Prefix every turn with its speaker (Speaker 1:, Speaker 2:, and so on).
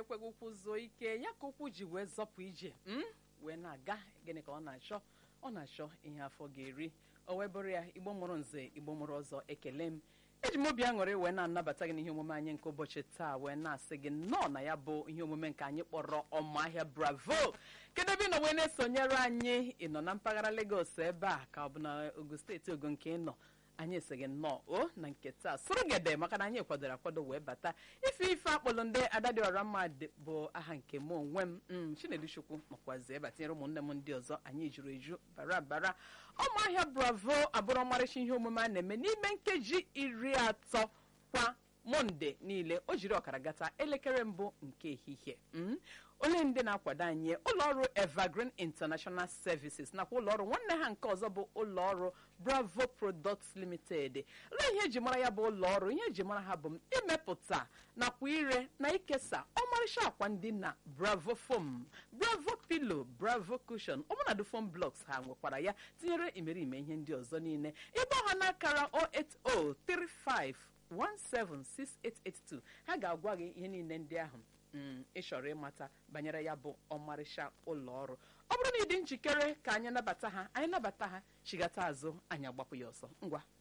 Speaker 1: ekweghị ụkwụ zuo ike ya ka ụkwụ ji wee zọpụ ije m wee na-aga gịnị ka ọ na-achọ ọ na-achọ ihe afọ ga-eri o wee bụrụ ya igbo mụrụ nze igbo mụrụ ọzọ ekele m eji m obi aṅụrị wee na-anabata gị n'ihe omume anyị nke ụbọchị taa wee na-asị gị nnọọ na ya bụ ihe omume nke anyị kpọrọ ọmahịa bravo kedu ebe ị nọ wee na-esonyere anyị ị nọ na mpaghara Lagos ebe a ka ọ bụ na Ogun steeti Ogun nke ị nọ anyị esighị nnọọ o na nke taa sụrụ gede maka na anyị kwadoro akwado wee bata ife ife akpọlụ ndị adadịọra mma bụ aha nke m onwe m m Chinedu Chukwu nọkwazi ebe tinyere ụmụnne m ndị ọzọ anyị juru eju bara bara ọmụahịa bravo abụrụ ọmarịcha ihe omume a na-eme n'ime nkeji iri atọ kwa monde niile o jiri ọkara gata elekere mbụ nke ehihie onye ndị na-akwado anyị ụlọọrụ evergreen international services nakwa ụlọọrụ nwanne ha nke ọzọ bụ ụlọọrụ bravo products limited lee ihe eji mara ya bụ ụlọọrụ ihe eji mara ha bụ imepụta nakwa ire na ikesa ọmarịcha akwa ndị na bravo foam bravo pillow bravo cushion ọbụnadụ foam blocks ha nwekwara ya tinyere imerime ihe ndị ọzọ niile ịgba ha n'akara 08035 176882 ha ga-agwa gị ihe niile ndị ahụ ị chọrọ ịmata banyere ya bụ ọmarịcha ụlọ ọrụ ọ bụrụ na ị dị njikere ka anyị nabata ha anyị nabata ha chigata azụ anyị agbapụ ya ọsọ ngwa